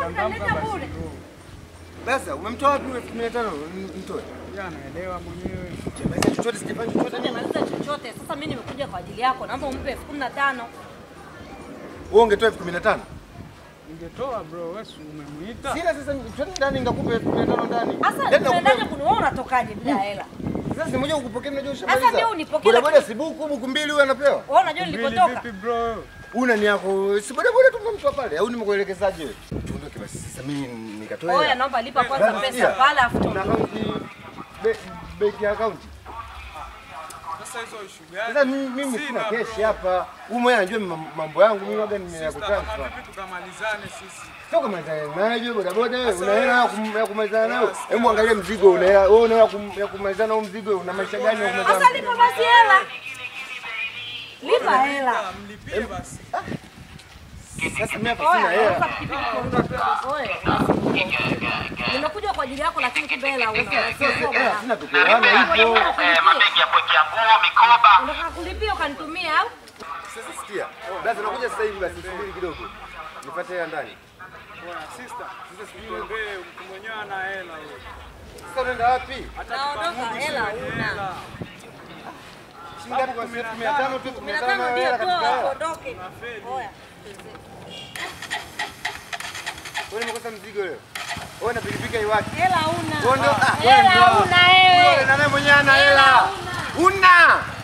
Kanileta bure. Sasa umemtoa wapi elfu kumi na tano mtoe? Anaelewa mwenyewe. Basi chochote sijafanya chochote. Hujamaliza chochote. Sasa mimi nimekuja kwa ajili yako. Naomba umpe elfu kumi na tano. Wewe ungetoa elfu kumi na tano? Ningetoa bro, wewe si umemuita? Sina sasa twende ndani ngakupe elfu kumi na tano ndani. Sasa Yaani nakupa- tunaendaje kuniona unatokaje bila hela? Sasa si moja ukupokea unajua Sasa ushamaliza. ndio unipokee, Boda boda lakini- si buku buku mbili huyu anapewa. Wewe unajua Mbili nilipotoka? vipi bro? Una ni yako si boda boda tu mtu pale au nimekuelekezaje wewe? Tuondoke basi sasa mimi nikatoe. Oya, hela. naomba lipa kwanza Basi, pesa sikia. pale afu Na tuondoke. akaunti be- benki ya akaunti. Sasa hizo issue gani? Sasa mimi mimi sina keshi hapa. Huyu mwenyewe anajua mam- mambo yangu mimi waga nimeyakutransfer. tukamalizane sisi? Sio kama naye boda boda wewe una hela ya kum- ya kumalizana nayo. Hebu angalia mzigo una hela. Wewe una hela kum- ya kumalizana na mzigo una maisha gani ya kumalizana? Sasa lipa basi hela. Lipa hela. Mlipie basi. Sasa mimi hapa sina Oya, hela. naomba pikipiki tuondoke. Oya, nimekuja kwa ajili yako lakini kumbe hela huna. Hela sina tukuelewana hivyo. mabegi ya kuwekea nguo, mikoba. Unataka kulipia ukanitumia au? Sasa sikia. Basi nakuja sasa hivi basi subiri kidogo. Nipate hela ndani. Bwana sister, sasa sijui wewe mtu mwenyewe ana hela wewe. Sasa unaenda wapi? Naondoka, hela huna. Shilingi ngapi kwa siku 500 tu Kumi na 15 tano na ndio hela katika toa, hela. tuondoke. Oya. Wewe nimekosa mzigo leo. Wewe na pikipiki haiwaki. Hela huna. Wewe ndio ah, Hela wewe ndio. huna wewe. Wewe na naye mwenyewe ana hela. Una.